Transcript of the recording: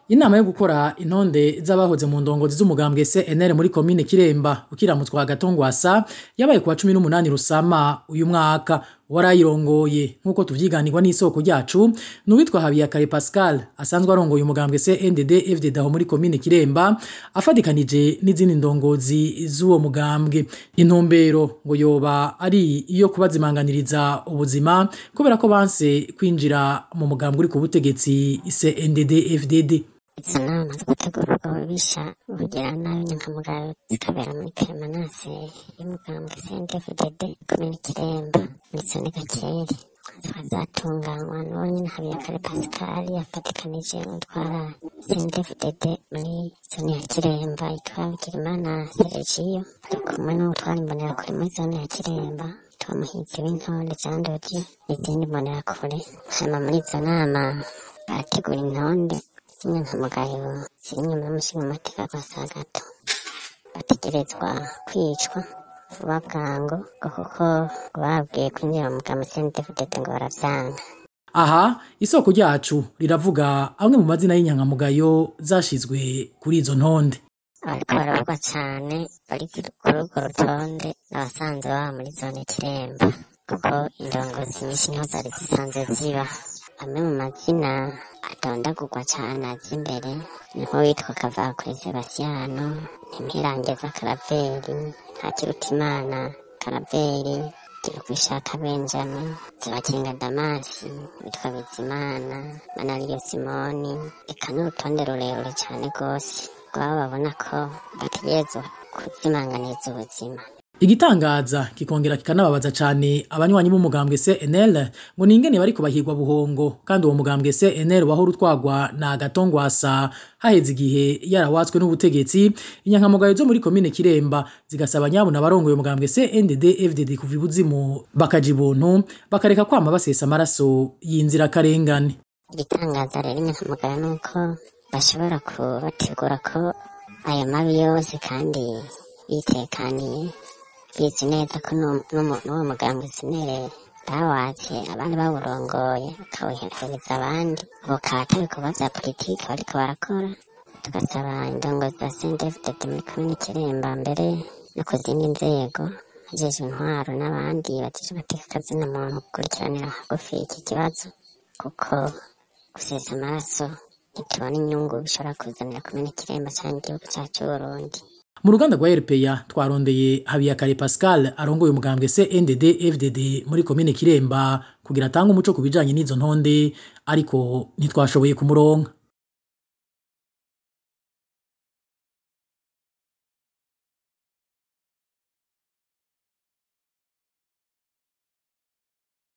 Inama yo gukora intonde z'abahoze mu ndongozi z'umugambwe CNL muri komine Kiremba ukiramutswa Gatongwasa yabaye kuwa 18 Rusama uyu mwaka warayirongoye nkuko tuvyiganirwa n'isoko ryacu n'uwitwa Habiyakare Pascal asanzwe arongoye umugambwe CNDD FDD aho muri komine Kiremba afadikanije n'izindi ndongozi z'uwo mugambwe intumbero ngo yoba ari iyo kubazimanganiriza ubuzima kubera ko banse kwinjira mu mugambwe uri ku butegetsi CNDD FDD izo nama zo gutegura ubwo bubisha bugira nabi nyankamugayo zikabera muri peremanase y'umugambwe CNDD-FDD komine Kiremba muri zone Gakeri zikaba zatunganywa n'uwo nyene Habiyakare Pascal yafatikanije n'utwara CNDD-FDD muri zone ya Kiremba yitwa Bigirimana Sergio ari kumwe n'utwara imbonerakure muri zone ya Kiremba yitwa Muhizi w'intore Jean Dodi n'izindi mbonerakure hanyuma muri izo nama barategura intonde z'inyankamugayo ziri inyuma y'umushingamateka kwa Sagato bategerezwa kwicwa vuba bwangu ngo kuko babwiye kwinjira mu mugambwe CNDD-FDD ngo baravyanga aha isoko ryacu riravuga amwe mu mazina y'inyankamugayo zashizwe kuri izo ntonde abariko baravugwa cane bari kuri urwo rutonde n'abasanzwe baba muri zone Kiremba kuko indongozi nyinshi niho zari zisanzwe ziba amwe mu mazina adondagurwa cane aza imbere niho witwa Kavakure Sebasiyano Ntimpirangeza Karaveri Ntakirutimana Karaveri Girukwishaka Benjamin Zibakinga Damasi witwa Bizimana Manariyo Simoni eka n'urutonde rurerure cane rwose rwabo babona ko bategerezwa kuzimanganiza ubuzima igitangaza kikongera kikanababaza cane abanywanyi b'umugambwe CNL ngo ningene bariko bahigwa buhongo kandi uwo mugambwe CNL wahora utwagwa na Gatongwasa haheze igihe yarawatswe n'ubutegetsi inyankamugayo zo muri komine Kiremba zigasaba nyabo n'abarongoye umugambwe CNDD FDD kuva ibuzimu bakaja ibuntu bakareka kwama basesa amaraso y'inzira karengane igitangaza rero inyankamugayo nuko bashobora kubategura ko ayo mabi yose kandi bitekaniye bizi neza ko n'uwo mugambwe sinere bawatse abandi bawurongoye bakawuhereza abandi bukata ibikorwa vya politiki bariko barakora tugasaba indongozi za CNDD-FDD muri komine Kiremba mbere no ku zindi nzego ajejwe intwaro n'abandi bajeje amateka akazina muntu gukurikiranira hagufi iki kibazo kuko gusesa amaraso ntitubona inyungu bishobora kuzanira komine Kiremba canke igihugu cacu c'Uburundi mu ruganda rwa RPA twarondeye Habiyakare Pascal arongoye umugambwe CNDD FDD muri komine Kiremba kugira atange umuco ku bijanye n'izo ntonde ariko ntitwashoboye kumuronka